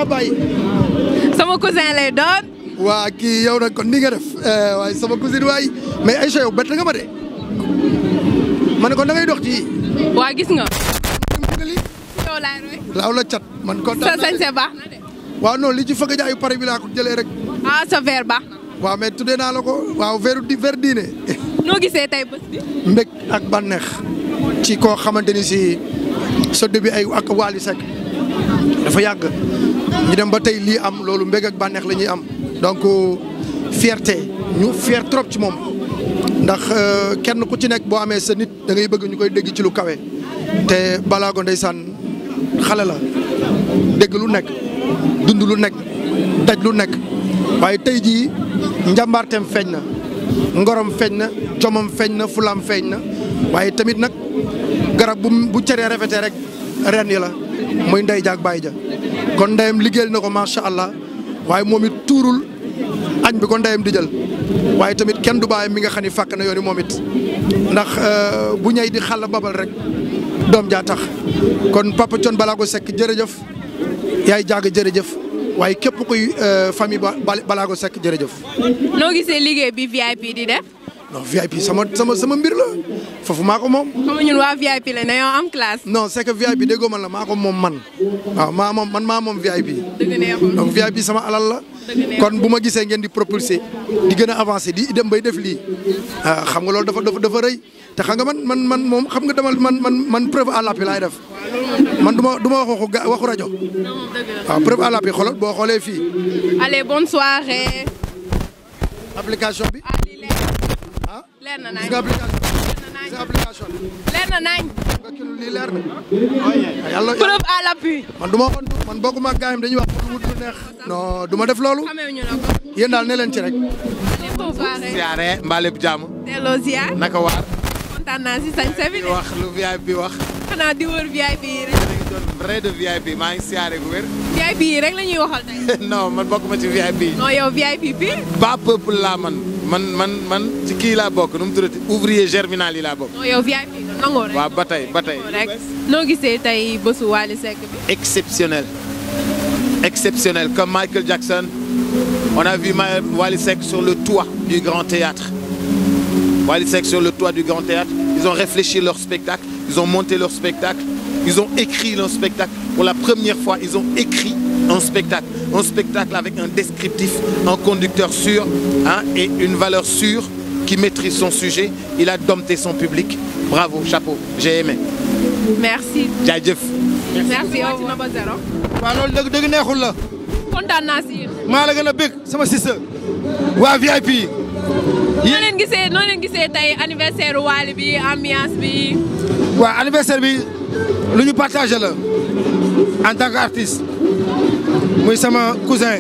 maa bàyyi. sama cousin lay doon. waa kii yow nag kon ni nga def waaye sama cousine waay mais Aïcha yow bett nga ma de ma ne kon da ngay dox ci. waa gis nga. li yow laay roy. laaw la cat man sa kontaan naa sañse baax na de. waaw non li ci fëgg jaayu pare bi laa ko jëlee rek. ah sa verre baax na. waaw mais tuddee naa la ko waaw veru di ver diine noo gisee tey bés bi. mbég ak bànneex ci koo xamante ni si sa début ay ak Wally Seck dafa yàgg ñu dem ba tey lii am loolu mbég ak bànneex la ñuy am donc fierté ñu fier trop ci moom ndax kenn ku ci nekk boo amee sa nit da ngay bëgg ñu koy dégg ci lu kawe te balaago ndeysaan xale la dégg lu nekk dund lu nekk daj lu nekk waaye tey jii njàmbaarteem feeñ na ngorom feeñ na jomam feeñ na fulam feeñ na waaye tamit nag garab bu bu ceree rafetee rek ren yi la muy ndey jaag bàyyi ja kon ndeyam liggéeyal na ko macha allah waaye moom it tuurul añ bi ko ndeyam di jël waaye tamit kenn du bàyyi mi nga xam ni fàkk na yooni moom it ndax bu ñëy di xàll babal rek doom jaa tax kon Papa Thione Ballago Seck jërëjëf yaay jaag jërëjëf waaye képp kuy famille ba Ballago Seck jërëjëf. noo gisee liggéey bi VIP di def. non VIP sama sama sama mbir la foofu maa ko moom. xam nga ñun waa VIP la ne yow am classe. non c'est que VIP déggoo man la maa ko moom man waaw maa moom man maa moom VIP. dëgg neexul donc VIP sama alal la. kon bu ma gisee ngeen di propulser di gën a avancer di dem bay def lii ah xam nga loolu dafa dafa dafa rëy te xam nga man man man moom xam nga dama man man man preuve à l'appui laay def man du ma du ma wax waxu ga waxu rajo waaw preuve à l'appui xoolal boo xoolee fii. allez bonne soirée. application bi. ah lii leer ah leer na gis nañ nga application gis nga application bi. leer na nañ. nga kii lii leer na. yàlla preuve à l'appui. man du ma waxoon man bokkuma ak gaayam dañuy wax pour wut lu neex. non du ma def loolu. xamee ñu la ko. yéen daal ne leen ci rek. allez bonne soirée. siyaare mbaa lépp jàmm delloo ziar. naka waar kontaan naa si sañse bi di de. wax lu VIP bi wax xanaa di wër VIP yi rek. da ngi doon vrai de VIP maa ngi siyaare gu wér VIP yi rek la ñuy waxal tey. non man bokkuma ci VIP non yow VIP bi. pas peuple laa man man man man ci kii laa bokk nu mu tuddati ouvrier germinal yi laa bokk non yow VIP nga nangoo rek. waaw ba tey ba tey rek noo gisee tey bésu Wally Seck bi. exceptionnel exceptionnel comme Michael Jackson on a vu Ma- Wally Seck sur le toit du Grand Théâtre Wally Seck sur le toit du Grand Théâtre ils ont réfléchi leur spectacle ils ont monté leur spectacle ils ont écrit leur spectacle pour la première fois ils ont écrit un spectacle un spectacle avec un descriptif un conducteur sûr hein, et une valeur sûre qui maîtrise son sujet il a dompté son public bravo chapeau j'ai aimé merci. jaajëf merci yow wàcc na ba zéro. waaw loolu dëgg dëgg neexul la kontaan naa si yéen. maa la gën a bëgg sama sister waa VIP yi noo leen gisee noo leen gisee tey anniversaire Wally bi ambiance bi. waa anniversaire bi lu ñu partagé la en tant qu'artiste muy sama cousin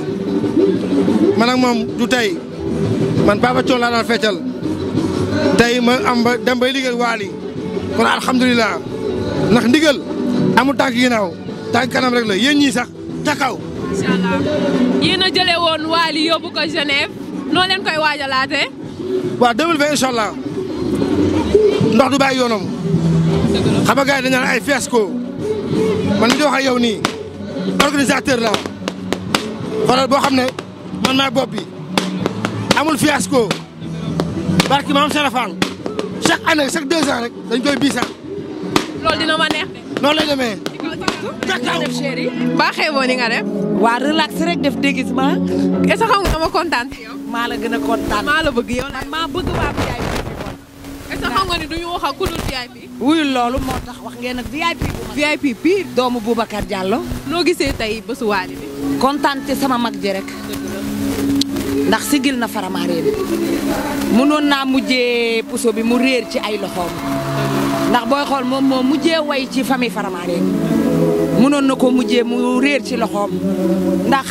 man ak moom du tey man Papa Thione laa daan feccal tey ma am ba dem bay liggéey Wally kon alhamdulilah ndax ndigal amul tànk ginnaaw tànk kanam rek la yéen ñii sax ca kaw incha allah yéen a jëlee woon Wally yóbbu ko Genève noo leen koy waajalaatee. waaw 2020 incha allah ndox du bàyyi yoonam xam nga gars yi dañu naan ay fiasco man li di wax ak yow nii organisateur la xoolal boo xam ne man maay bopp bi amul fiasco barki maam Serafal chaque année chaque deux ans rek dañ koy biisaat loolu dina ma neex de. noonu lay demee. def chéri. ba xeeboo ni nga def. waa relax rek def déguisement est-ce que xam nga dama kontaan si yow. maa la gën a kontaan maa la bëgg yow la. maa bëgg waa VIP est-ce que xam nga ni duñu wax ak ku dul VIP. wuyul loolu moo tax wax ngeen ak VIP bu mag VIP pire. doomu Boubacar Diallo noo gisee tey bésu Wally bi. kontaan ci sama mag ji rek ndax sigil na faramaareen mënoon naa mujjee puso bi mu réer ci ay loxoom ndax booy xool moom moo mujjee way ci famille faramaareen mënoon na ko mujjee mu réer ci loxoom ndax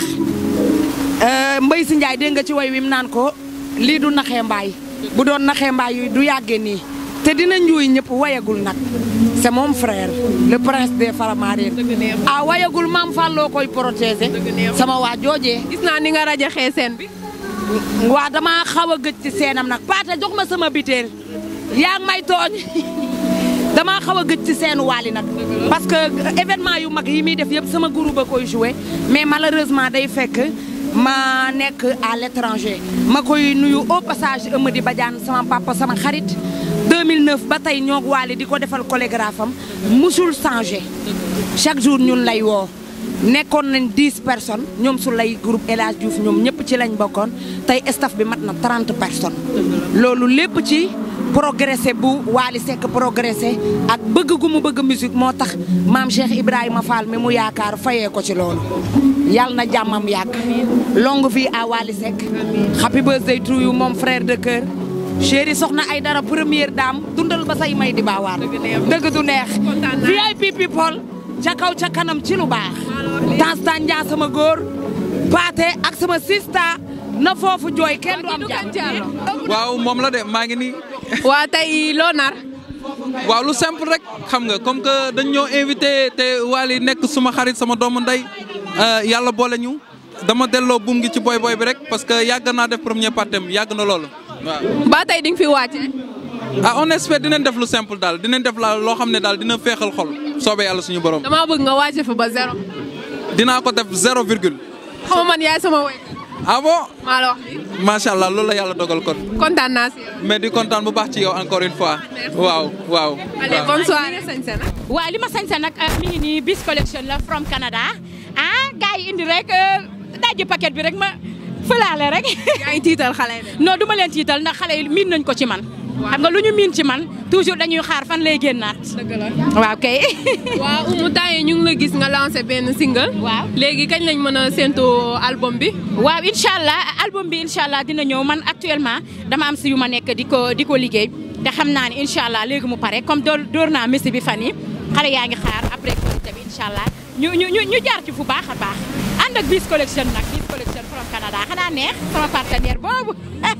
mbay si Njaay dégg nga ci way wi mu naan ko lii du naxee mbaay bu doon naxee mbaay yu du yàggee nii te dina njuuy ñëpp wayagul nag c'est mon frère le prince des Faramareen ah wayagul maam Falloo koy protéger sama waa joojee gis naa ni nga rajaxee seen bi. waa dama xaw a gëj ci seenam nag paate jox ma sama biteel yaa ngi may tooñ damaa xaw a gëj ci seenu waali nag parce que événement yu mag yi muy def yëpp sama groupe ba koy joué mais malheureusement day fekk ma nekk à l'étranger ma koy nuyu au passage Amady Badiane sama papa sama xarit 2009 ba tey ñoo waali di ko defal chorégraphe am musul changé chaque jour ñun lay woo nekkoon nañ 10 personnes ñoom su lay groupe El Hadj Diouf ñoom ñëpp ci lañ bokkoon tey staff bi mat na 30 personnes loolu lépp ci progressé bu Waly Seck progressé ak bëgg gu mu bëgg musique moo tax maam Cheikh Ibrahima Fall mi mu yaakaar fayee ko ci loolu yàlla na jàmmam yàgg longue vie à Waly Seck happy birthday to you moom frère de cœur chéri soxna ay dara première dame dundal ba say may di baawaan dëgg du neex VIP people ca kaw ca kanam ci lu baax temps tan njaa sama góor paate ak sama sista na foofu jooy kenn du am jàmm waaw moom la de maa ngi nii. waa tey loo nar. waaw lu simple rek xam nga comme que dañ ñoo invité te Waly nekk suma xarit sama doomu ndey yàlla boole ñu dama delloo buum gi ci boy boy bi rek parce que yàgg naa def premier partem yàgg na loolu waaw. ba tey di nga fi wàcce. ah on espère dinañ def lu simple daal dinañ def la loo xam ne daal dina féexal xol soobee yàlla suñu borom. damaa bëgg nga wàcce fa ba zéro. dinaa ko def zéro virgule. xaw ma man yaay sama woy. ah bon maa la wax lii. macha allah loolu la yàlla dogal kon. kontaan naa si yow. mais di kontaan bu baax ci yow encore une fois. waaw waaw. allez bonne soirée. waaw li ma sañse nag mi ngi nii bis collection la from Canada ah gars yi indi rek dajji paquet bi rek ma fëlaale rek. yaa ngi tiital xale yi de. non du ma leen tiital ndax xale yi miin nañ ko ci man. xam nga lu ñu miin ci man toujours dañuy xaar fan lay génnaat. dëgg la. waaw kay. waaw Oumou temps yi ñu ngi la gis nga lancé benn single. waaw léegi kañ lañ mën a séntu album bi. waaw incha allah album bi incha allah dina ñëw man actuellement dama am si yu ma nekk di ko di ko liggéey te xam naa ne incha allah léegi mu pare comme door door naa messi bi fan yi xale yaa ngi xaar après Korité bi incha allah ñu ñu ñu ñu jaar ci fu baax a baax ànd ak bis collection nag bis collection from Canada xanaa neex sama partenaire boobu.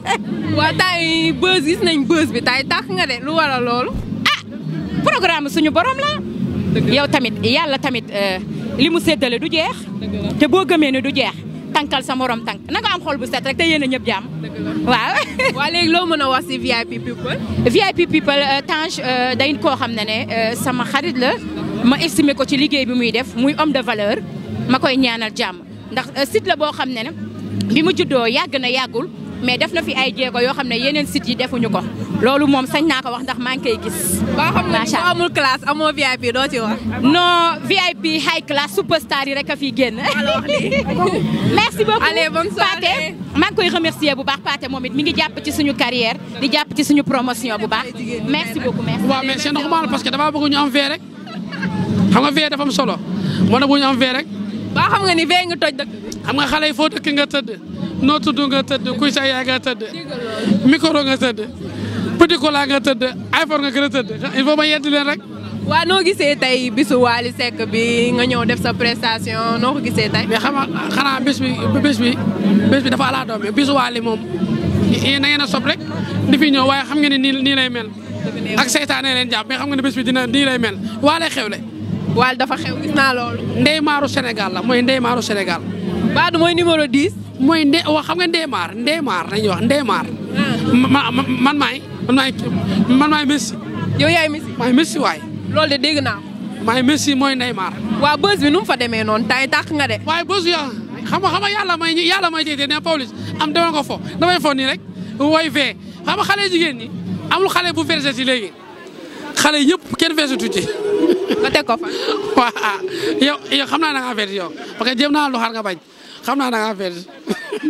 waa temps yi buzz gis nañ buzz bi tay tax nga de lu waral loolu. ah programme suñu borom la. yow tamit yàlla tamit li mu séddale du jeex. te boo gëmee ne du jeex tànkal sa morom tànk na nga am xol bu set rek te yéen a ñëpp jàmm. waaw. waa léegi loo mën a wax si VIP people. VIP people Tange day koo xam ne ne sama xarit la ma estimé ko ci liggéey bi muy def muy homme de valeur ma koy ñaanal jàmm ndax site la boo xam ne ne bi mu juddoo yàgg na yàggul. mais def na fi ay jéego yoo xam ne yeneen sites yi defuñu ko loolu moom sañ naa ko wax ndax maa ngi koy gis. ba xam ne macha boo amul classe amoo VIP doo ci wax. non VIP high class superstar yi rek a fi génn. merci beaucoup Allez, bonne soirée. Pathé maa ngi koy remercier bu baax Pathé moom it mi ngi jàpp ci suñu carrière di jàpp ci suñu promotion bu baax merci beaucoup merci. waaw mais c'est normal parce que damaa bëgg ñu am vee rek xam nga vee dafa am solo moo tax bu ñu am vee rek ba xam nga ni fee nga toj dëkk bi. xam nga xale yi foo dëkk nga tëdd noo tudd nga tëdd kuy sa yaay nga tëdd micro nga tëdd petit cola nga tëdd iPhone nga gën a tëdd il faut ma yedd leen rek waa noo gisee tey bisu Waly Seck bi nga ñëw def sa prestation noo ko gisee tey. mais xam nga xanaa bés bi bés bi bés bi dafa ala doome bisu Waly moom na ngeen a sob rek di fi ñëw waaye xam nga ne nii nii lay mel ak seytaane leen jàpp mais xam nga ne bés bi dina nii lay mel Waly xewle Waly dafa xew gis naa loolu. ndey maaru Sénégal la mooy ndey maaru Sénégal Badou mooy numéro 10. mooy nde wax xam nga Ndeymar Ndeymar nañuy wax Ndeymar. ma ma man maay man maay man maay Messi yow yaay Messi. maay Messi waay loolu de dégg naa maay Messi mooy Ndeymar. waa bës bi nu mu fa demee noonu tay tax nga de. waaye bés ya xam nga xam nga yàlla may yàlla may jiite ne Pawlish am dama ko fo damay fo nii rek woy fee xam nga xale jigéen ñi amul xale bu versé ci léegi xale yëpp kenn versatu ci. nga teg ko fa. waaw yow yow xam naa da ngaa verse yow parce que jéem naa lu xar nga bañ xam naa da ngaa verse